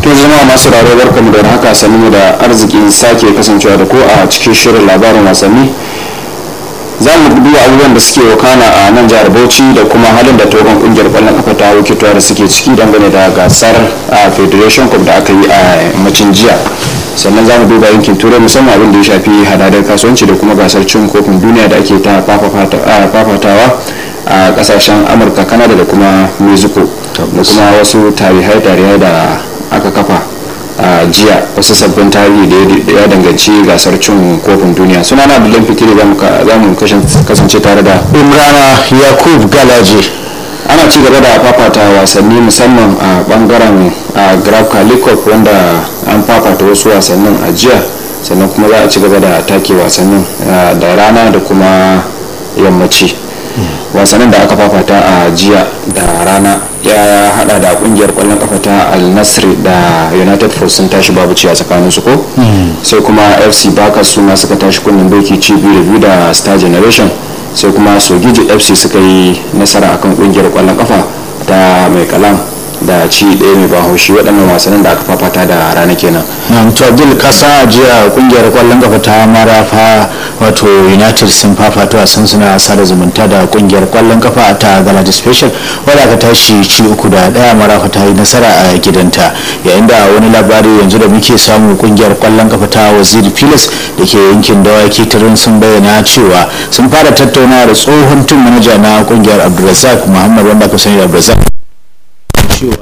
to jama'a masu raro barkamu da haka sannu mu da arzikin sake kasancewa da ko a cikin shirin labarin wasanni za mu duba abubuwan da suke wakana a nan jihar bauchi da kuma halin da togon kungiyar kwallon kafa ta wakiltuwa da suke ciki dangane da gasar a federation cup da aka yi a yammacin jiya sannan za mu duba yankin turai musamman abin da ya shafi hadadar kasuwanci da kuma gasar cin kofin duniya da ake ta fafatawa a kasashen amurka kanada da kuma mexico da kuma wasu tarihai-tarihai da aka kafa a jiya wasu sabbin tarihi da ya danganci gasar cin kofin duniya suna na abdullahi fitiri za mu kasance tare da imrana yakub galaje ana ci gaba da fafata wasanni musamman a bangaren graf kalikop wanda an fafata wasu wasannin a jiya sannan kuma za a ci gaba da take wasannin da rana da kuma yammaci wasannin da aka fafata a jiya da rana ya hada da kungiyar kwallon kafa ta al nasri da united force sun tashi babu ci a tsakanin su ko sai kuma fc baka su ma suka tashi kunnen doki ci biyu da biyu da star generation sai kuma sogiji fc suka yi nasara akan kungiyar kwallon kafa ta mai kalam da ci ɗaya mai bahaushe waɗannan wasannin da aka fafata da rana kenan na to abdul kasa a jiya kungiyar kwallon kafa ta marafa wato united sun fafata wasan suna sada zumunta da kungiyar kwallon kafa ta galata special wadda aka tashi ci uku da ɗaya marafa ta yi nasara a gidanta yayin da wani labari yanzu da muke samu kungiyar kwallon kafa ta waziri pilas da ke yankin dawaki turin sun bayyana cewa sun fara tattaunawa da tsohon tun manaja na kungiyar abdulrazak muhammad wanda aka sani da abdulrazak cewa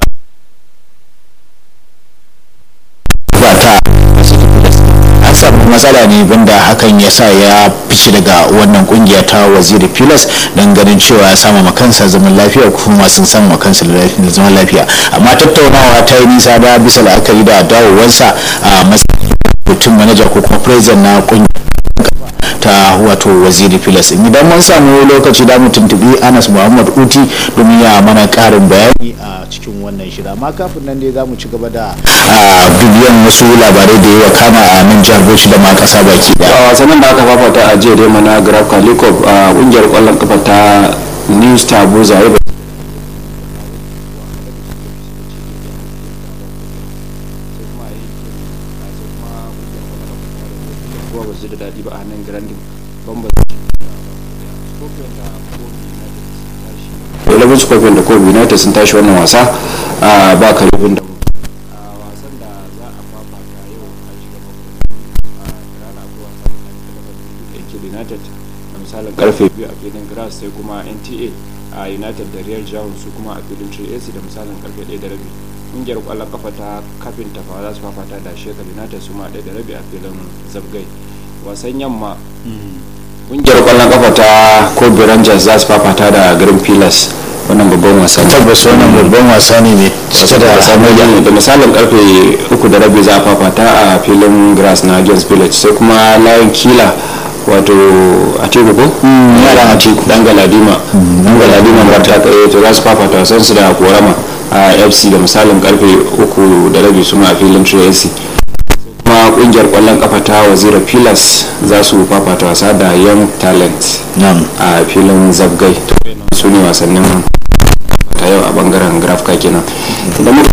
ba ta an samu matsala ne banda hakan ya sa ya fice daga wannan kungiya ta waziri pilas don ganin cewa ya sama makansa zaman lafiya kuma sun samu makansa zaman lafiya amma tattaunawa ta yi nisa da bisa la'akari da dawowarsa a matsayin mutum manaja ko kuma president na kungiyar ta wato waziri filas idan mun samu lokaci da mu tuntubi anas muhammad uti domin ya mana karin bayani a cikin wannan shida amma kafin nan dai za mu ci gaba da bibiyan wasu labarai da yawa kama a nan jihar bauchi da ma kasa baki a da wasannin da aka fafata a jiya dai mana graf kalikov a kungiyar kwallon kafa ta new star buza ya da daɗi ba a nan grandin bamba Eleven Scorpion da Kobe United sun tashi wannan wasa a ba karibin da a wasan da za a fafata yau a shiga a rana akwai wasa da Yankin United da misalin karfe biyu a filin grass sai kuma NTA a United da Real Jamus su kuma a filin 3AC da misalin karfe 1 da rabi kungiyar kwallon kafa ta kafin tafa za su fafata da Shekar United su ma 1 da rabi a filin Zabgai wasan yamma kungiyar kwallon kafa ta Kobe Rangers za su fafata da Green Pillars wannan babban wasa ne tabbas wannan babban wasa ne mai cike da da misalin karfe uku da rabi za a fafata a filin grass na games village sai kuma layin kila wato a teku ko yaran a teku dan galadima dan galadima ba ta tsaye to za su fafata wasan su da korama a fc da misalin karfe uku da rabi su ma a filin tracy kuma kungiyar kwallon kafa ta wazira pillars za su fafata wasa da young talent nan a filin zabgai su ne wasannin ta yau a bangaren grafka kenan da muka